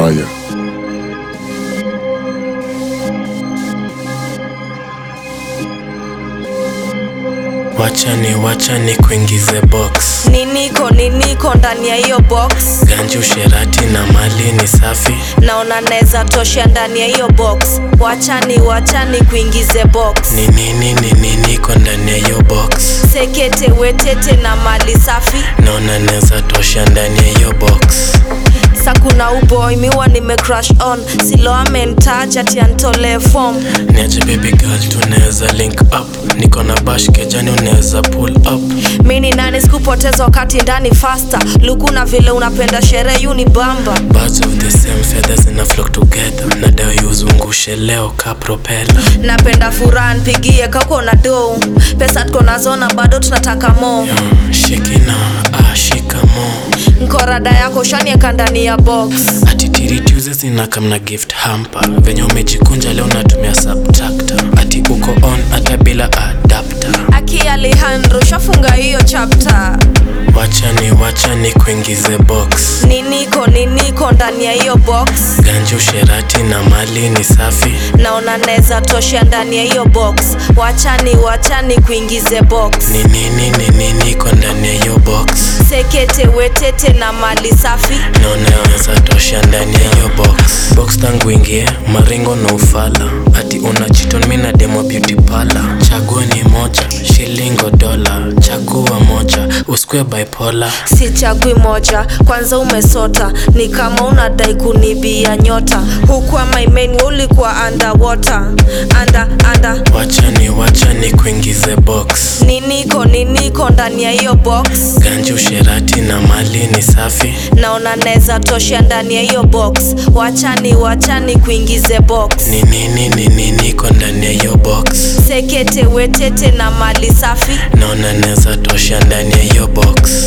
mbaya. Wachani wachani kuingize box niniko niniko ndani ya hiyo box ganji usherati na mali ni safi naona naweza tosha ndani ya hiyo box wachani wachani kuingize box ni nini ni nini iko ndani ya hiyo box sekete wetete na mali safi naona neza tosha ndani ya hiyo box sa kuna uboy miwa nime crush on silo amentaja tiantole form niache baby girl tunaweza link up niko na bash kejani unaweza pull up mi ni nani sikupoteza wakati ndani fasta lukuna vile unapenda sherehe yuni bamba Birds of the same feathers zina flock together nadai uzungushe leo ka propeller napenda furaha npigie kako na do pesa tuko nazona bado tunataka mo Mm, shikina ah, shikamo nkorada yako shanieka ndani ya box atitiri tuesday zinakamna gift hamper venye umejikunja leo natumia subtractor ati uko on hata bila adapter aki alejandro shafunga hiyo chapter wachani wachani kuingize box niniko niniko ndani ya hiyo box ganji usherati na mali ni safi naona naweza tosha ndani ya hiyo box wachani wachani kuingize box ni nini ni nini iko ndani ya hiyo box sekete wetete na mali safi naona naweza tosha ndani ya hiyo box box tangu ingie maringo na ufala ati una chiton mi na demo beauty pala chagua ni moja shilingo dola chagua moja usikue bipolar sichagui moja kwanza umesota ni kama unadai kunibia nyota huku amaimen ulikuwa underwater anda anda wachani wachani kuingize box niniko niniko ndani ya hiyo box ganji usherati na mali ni safi naona naweza tosha ndani ya hiyo box wachani wachani kuingize box ni nini ni nini iko ndani ya hiyo box sekete wetete na mali safi naona naweza tosha ndani ya hiyo box